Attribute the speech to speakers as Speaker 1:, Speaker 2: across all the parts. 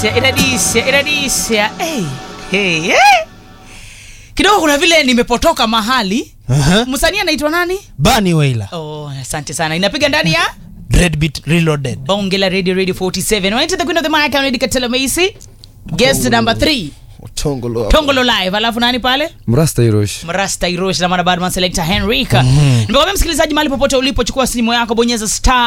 Speaker 1: inadisha inadisha inadisha hey, hey, hey. kidogo kuna vile nimepotoka mahali
Speaker 2: Aha.
Speaker 1: msanii anaitwa nani
Speaker 2: Bunny Wailer.
Speaker 1: oh, asante sana inapiga ndani ya
Speaker 2: Dreadbeat Reloaded.
Speaker 1: bonge la radio radio 47 Went to the queen of the mic Lady Katela Macy guest number 3
Speaker 3: Tongolo.
Speaker 1: tongolo live alafu nani pale
Speaker 3: Mrasta Hiroshi.
Speaker 1: mrasta irosh na mwana badman selector henrika nimekwambia msikilizaji mahali popote ulipo chukua simu yako bonyeza star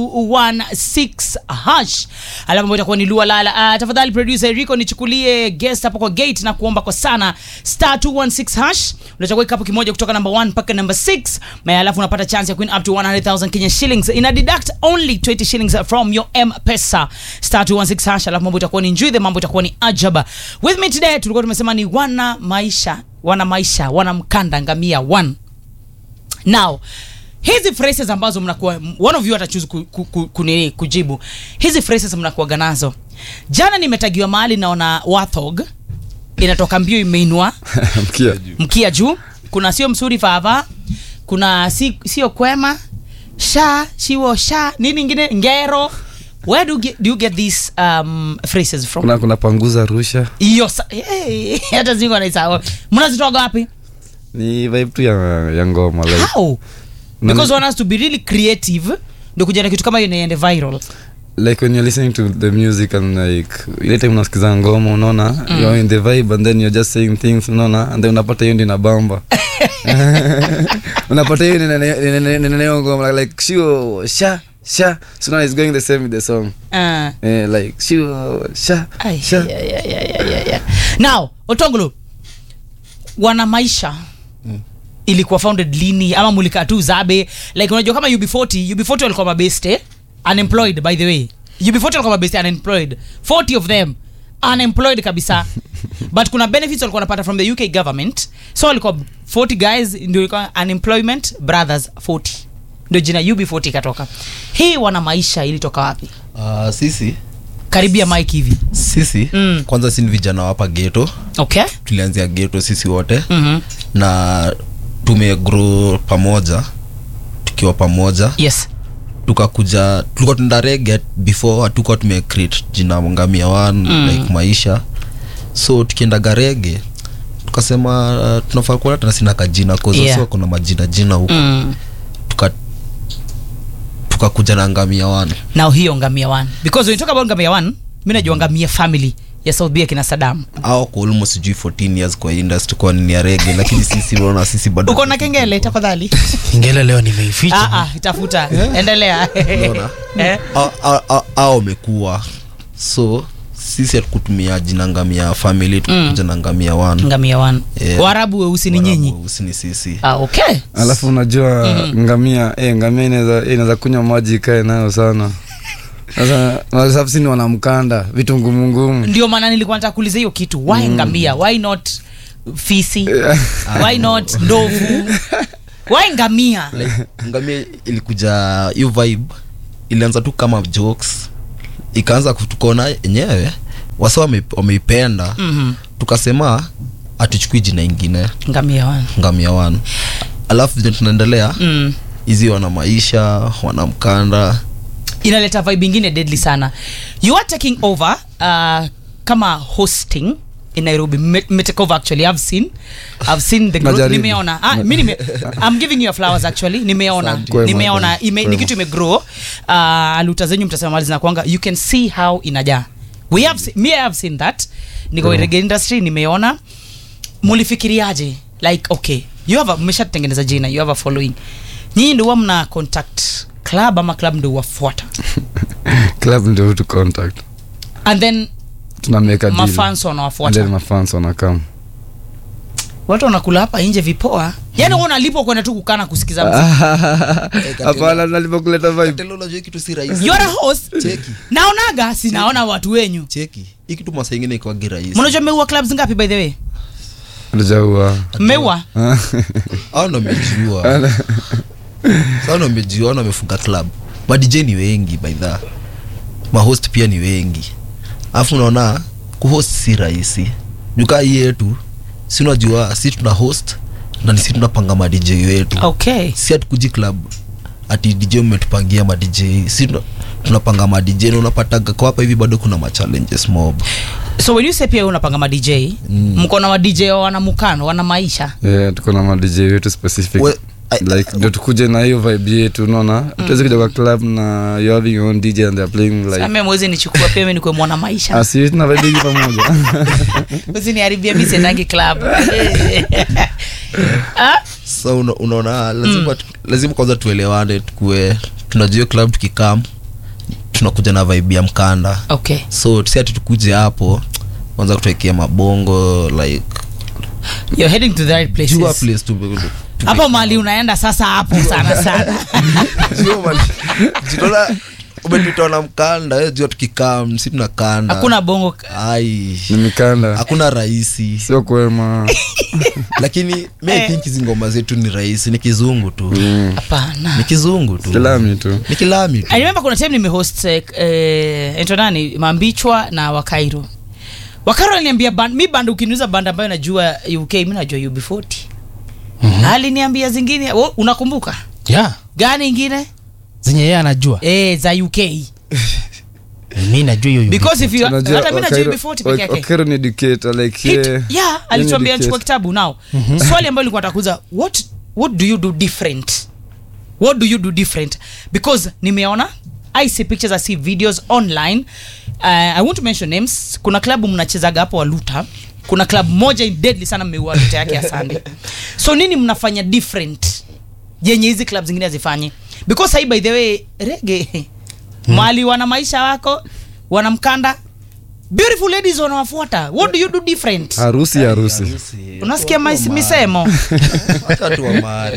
Speaker 1: 216 hash alafu ambayo itakuwa ni lua lala uh, tafadhali producer enrico nichukulie guest hapo kwa gate na kuomba kwa sana star 216 hash unachagua kikapu kimoja kutoka number 1 mpaka number 6 na alafu unapata chance ya win up to 100000 Kenya shillings ina deduct only 20 shillings from your m pesa star 216 hash alafu mambo itakuwa ni njuithe mambo itakuwa ni ajaba with me today tulikuwa tumesema ni wana maisha wana maisha wana mkanda ngamia one now hizi phrases ambazo mnakuwa one of you atachuzi ku, ku, ku, kunini kujibu hizi phrases mnakuaga nazo jana nimetagiwa mahali naona wathog inatoka mbio imeinua
Speaker 3: Mkia.
Speaker 1: mkia juu kuna sio msuri fava kuna si, sio kwema sha shiwo sha nini ingine ngero where do you get, do you get these um, phrases from
Speaker 3: Kuna kuna panguza rusha.
Speaker 1: hiyo sa- hey, hata zingo naisahau mnazitoga wapi
Speaker 3: Ni vibe tu ya, ya ngoma like.
Speaker 1: how
Speaker 3: Nani-
Speaker 1: because one has to be really creative ndio kuja na kitu kama hiyo inaende viral
Speaker 3: like when you're listening to the music and like ile time unasikiza ngoma unaona mm. you're in the vibe and then you're just saying things unaona and then unapata hiyo ndio inabamba unapata hiyo neneo ngoma like shio sha sha so now it's going the same with the song
Speaker 1: uh,
Speaker 3: eh, like shio sha
Speaker 1: Ai,
Speaker 3: sha
Speaker 1: ya, ya, ya, ya, ya, ya. now otongolo wana maisha ilikuwa founded lini ama mulika tu zabe like unajua kama ub40 ub40 walikuwa mabeste unemployed by the way ub40 walikuwa mabeste unemployed 40 of them unemployed kabisa but kuna benefits walikuwa wanapata from the uk government so walikuwa 40 guys ndio ilikuwa unemployment brothers 40 ndio jina ub40 ikatoka hii wana maisha ilitoka wapi
Speaker 4: Uh, sisi
Speaker 1: karibia mike hivi
Speaker 4: sisi
Speaker 1: Mm.
Speaker 4: kwanza si ni vijana wapa geto
Speaker 1: okay
Speaker 4: tulianzia geto sisi wote
Speaker 1: mm-hmm.
Speaker 4: na tumegrow pamoja tukiwa pamoja
Speaker 1: yes
Speaker 4: tukakuja tulikuwa tunda rege before hatukuwa tumecreate jina ngamia one
Speaker 1: Mm.
Speaker 4: like maisha so tukiendaga rege tukasema uh, tunafaa kuwa tena sina kajina
Speaker 1: Yeah.
Speaker 4: koza kuna majina jina huko
Speaker 1: mm.
Speaker 4: tuka tukakuja na ngamia one
Speaker 1: now hiyo ngamia one because when you talk about ngamia one mi najua ngamia family ya south bia kina sadam
Speaker 4: au kwa almost sijui 14 years kwa industry kwa nini ya rege lakini sisi unaona sisi bado
Speaker 1: uko na kengele tafadhali
Speaker 2: Ingele leo nimeificha.
Speaker 1: Ah, ah, itafuta endelea
Speaker 4: Unaona?
Speaker 1: Eh?
Speaker 4: A- a- a- au wamekuwa so sisi hatukutumia jina ngamia family tukuja na ngamia one
Speaker 1: ngamia one
Speaker 4: Yeah.
Speaker 1: waarabu weusi ni nyinyi
Speaker 4: Warabu weusi ni sisi
Speaker 1: ah, okay
Speaker 3: alafu unajua ngamia eh, ngamia inaweza eh, inaweza kunywa maji ikae nayo sana sasa sasa sisi ni wanamkanda vitu ngumu ngumu
Speaker 1: ndio maana nilikuwa nataka kuuliza hiyo kitu why ngamia why not fisi why not ndovu why ngamia
Speaker 4: ngamia ilikuja hiyo vibe ilianza tu kama jokes ikaanza kutukona yenyewe wasa wame- wameipenda
Speaker 1: Mhm.
Speaker 4: tukasema hatuchukui jina ingine
Speaker 1: ngamia one
Speaker 4: ngamia one alafu vile tunaendelea
Speaker 1: mm.
Speaker 4: hizi wana maisha wana mkanda
Speaker 1: inaleta vibe ingine deadly sana you are taking over uh, kama hosting in nairobi Me- metake over actually i've seen i've seen the growth
Speaker 3: Najaribu.
Speaker 1: nimeona ah, mi nime, i'm giving you your flowers actually nimeona
Speaker 3: Kwema,
Speaker 1: nimeona ime, ni
Speaker 3: kwema.
Speaker 1: kitu imegrow uh, aluta zenyu mtasema mali zinakwanga you can see how inajaa we have se- me i have seen that niko
Speaker 3: Kwema.
Speaker 1: reggae industry nimeona mulifikiriaje like okay you have a- mmeshatengeneza jina you have a following nyinyi ndio huwa mna contact club ama club ndio wafuata
Speaker 3: club ndio tu contact
Speaker 1: and then
Speaker 3: tunameka deal
Speaker 1: mafans
Speaker 3: and then
Speaker 1: wanawafuata
Speaker 3: mafans wanakam
Speaker 1: watu wanakula hapa nje vipoa yani mm. unalipwa kwenda tu kukana kusikiza muziki.
Speaker 3: hapana nalipokuleta vibe
Speaker 4: Katelo unajua hii kitu si rahisi
Speaker 1: You're a host
Speaker 4: cheki
Speaker 1: naonaga sinaona watu wenyu
Speaker 4: cheki hii kitu masaa ingine ikwagi rahisi
Speaker 1: mnajua mmeua clubs ngapi by the way
Speaker 3: tujaua
Speaker 1: mmeua
Speaker 4: au ndo amejua sa ndo amejua ndo amefunga club madj ni wengi by the mahost pia ni wengi alafu unaona kuhost si rahisi jukaa hii yetu si unajua si tuna host na nisi tunapanga madj wetu
Speaker 1: okay
Speaker 4: si hatukuji club ati dj mmetupangia madj si tuna- tunapanga madj na unapataga kwa hapa hivi bado kuna machallenges mob
Speaker 1: so when you say pia unapanga ma dj mko na ma dj wana mukano wana maisha
Speaker 3: yeah, tuko na madj wetu specific
Speaker 4: We- I-
Speaker 3: like ndio tukuje na hiyo vibe yetu unaona tuwezi kuja kwa club na you having your own dj and they're playing like
Speaker 1: same mwezi nichukua pia mimi nikuwe mwana maisha
Speaker 3: asi tuna vibe hii pamoja
Speaker 1: usiniharibia mi sendangi club Ah,
Speaker 4: so una, unaona lazima, tu- lazima kwanza tuelewane tukue tunajua hiyo club tukikam tunakuja na vibe ya mkanda
Speaker 1: okay
Speaker 4: so si ati tukuje hapo kwanza kutuwekea mabongo like
Speaker 1: you're heading to the right
Speaker 4: jua
Speaker 1: places
Speaker 4: place tu tu-
Speaker 1: hapo mali unaenda sasa hapo sana sana
Speaker 4: Jua mali- jitona umenitoa na mkanda eh, jua tukikam si tunakanda
Speaker 1: hakuna bongo
Speaker 4: ai
Speaker 3: ni mikanda
Speaker 4: hakuna rahisi
Speaker 3: sio kwema
Speaker 4: lakini mi I think hizi ngoma zetu ni rahisi ni kizungu tu
Speaker 3: Mm.
Speaker 1: hapana
Speaker 4: ni kizungu tu
Speaker 3: kilami tu
Speaker 4: ni kilami tu
Speaker 1: I remember kuna time nimehost eh, eh, ento nani mambichwa na wakairo wakairo aliniambia band, mi band ukiniuza band ambayo najua uk mi najua ub40 mm-hmm. aliniambia zingine oh, unakumbuka
Speaker 2: yeah.
Speaker 1: gani ingine
Speaker 2: zenye yeye anajua
Speaker 1: eh, za uk
Speaker 2: mi najua hiyo
Speaker 1: because if you
Speaker 3: Unajua,
Speaker 1: hata mi najua
Speaker 3: Wakairo-
Speaker 1: ub40 peke
Speaker 3: Wak-
Speaker 1: yake
Speaker 3: Wakairo ni educator like
Speaker 1: Hit-
Speaker 3: yeah.
Speaker 1: yeah alituambia
Speaker 3: Yeye ni
Speaker 1: chukua
Speaker 3: educator.
Speaker 1: kitabu now swali ambayo ilikuwa takuza what, what do you do different what do you do different because nimeona i see pictures i see videos online uh, i want to mention names kuna klabu mnachezaga hapo waluta kuna club moja deadly sana mmeua luta yake ya sunday so nini mnafanya different yenye hizi club zingine hazifanyi because sahii by the way rege mali wana maisha wako wana mkanda beautiful ladies wanawafuata what do you do different
Speaker 3: harusi harusi
Speaker 1: unasikia mais- misemo
Speaker 4: watatu wa mahari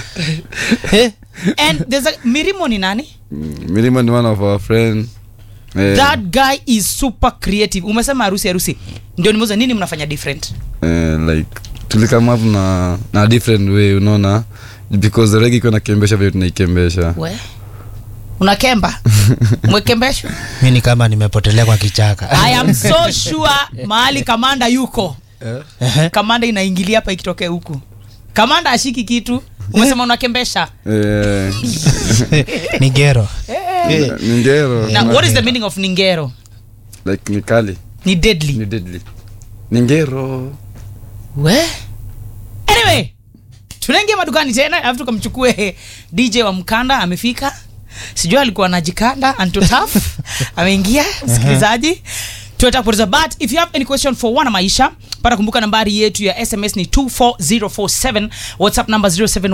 Speaker 1: and there's a, mirimo ni nani
Speaker 3: Mm, milima ni one of our friend eh,
Speaker 1: that guy is super creative umesema harusi harusi ndio nimeuza nini mnafanya different
Speaker 3: eh, like tulikam up na na different way unaona because regi ikiwa nakembesha vile tunaikembesha
Speaker 1: we unakemba mwekembeshwa
Speaker 2: mi ni kama nimepotelea kwa kichaka
Speaker 1: i am so sure mahali kamanda yuko
Speaker 2: Ehe.
Speaker 1: kamanda inaingilia hapa ikitokea huku kamanda ashiki kitu umesema unakembesha
Speaker 3: eh,
Speaker 2: ni gero
Speaker 3: ni ngero
Speaker 1: na what is the meaning of ningero
Speaker 3: like ni kali
Speaker 1: ni deadly
Speaker 3: ni deadly ni ngero
Speaker 1: we anyway tunaingia madukani tena alafu tukamchukue dj wa mkanda amefika sijui alikuwa anajikanda antotaf ameingia msikilizaji tunataka kupoteza but if you have any question for wana maisha pata kumbuka nambari yetu ya sms ni 24047 whatsapp number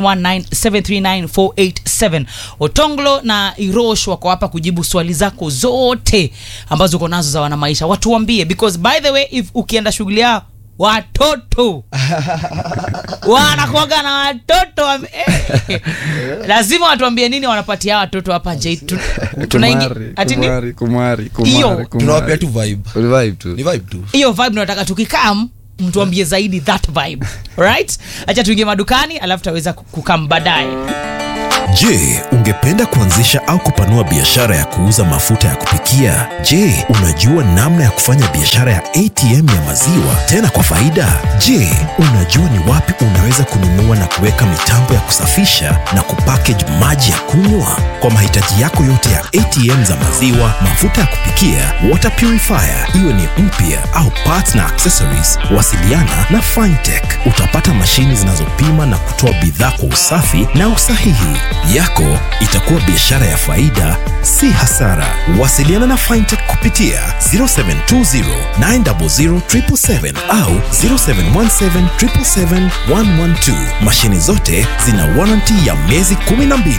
Speaker 1: 0719739487 otonglo na irosh wako hapa kujibu swali zako zote ambazo uko nazo za wana maisha watuambie because by the way if ukienda shughuli yao watoto wanakuaga na watoto wame- eh. lazima watuambie nini wanapatia watoto hapa nje Tu- tunaingi
Speaker 3: kumari
Speaker 1: ati ni-
Speaker 3: kumari kumari
Speaker 1: Hiyo.
Speaker 3: kumari
Speaker 4: tunawapea tu vibe
Speaker 3: vibe tu
Speaker 4: ni vibe tu
Speaker 1: hiyo vibe nataka tukikam mtuambie zaidi that vibe right acha tuingie madukani alafu taweza kukam baadaye
Speaker 5: Je, ungependa kuanzisha au kupanua biashara ya kuuza mafuta ya kupikia? Je, unajua namna ya kufanya biashara ya ATM ya maziwa tena kwa faida? Je, unajua ni wapi unaweza kununua na kuweka mitambo ya kusafisha na kupackage maji ya kunywa? Kwa mahitaji yako yote ya ATM za maziwa, mafuta ya kupikia, water purifier, iwe ni mpya au parts na accessories, wasiliana na Fintech. Utapata mashini zinazopima na kutoa bidhaa kwa usafi na usahihi. Yako itakuwa biashara ya faida, si hasara. Wasiliana na Fintech kupitia 0720 900 777 au 0717 777 112. Mashini zote zina warranty ya miezi 12.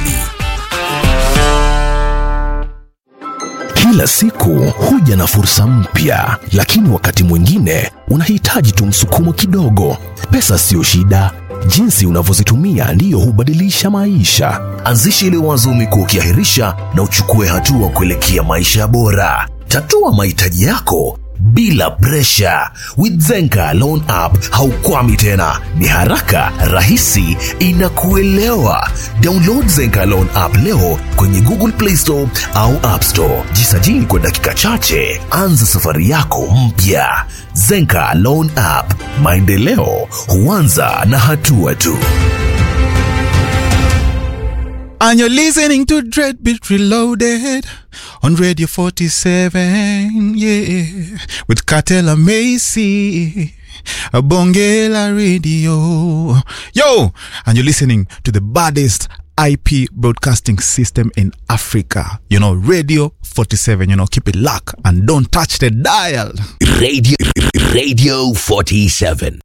Speaker 6: Kila siku huja na fursa mpya, lakini wakati mwingine unahitaji tu msukumo kidogo. Pesa siyo shida, jinsi unavyozitumia ndiyo hubadilisha maisha. Anzisha ile wazo umekuwa ukiahirisha na uchukue hatua kuelekea maisha bora. Tatua mahitaji yako bila presha. With Zenka Loan App haukwami tena, ni haraka, rahisi, inakuelewa. Download Zenka Loan App leo kwenye Google Play Store au App Store. Jisajili kwa dakika chache, anza safari yako mpya. Zenka Loan App, maendeleo huanza na hatua tu.
Speaker 7: And you're listening to Dreadbeat Reloaded on Radio 47, yeah, with Katela Macy. a Bongela Radio. Yo! And you're listening to the baddest IP broadcasting system in Africa. You know, Radio 47. You know, keep it locked and don't touch the dial.
Speaker 6: Radio, Radio 47.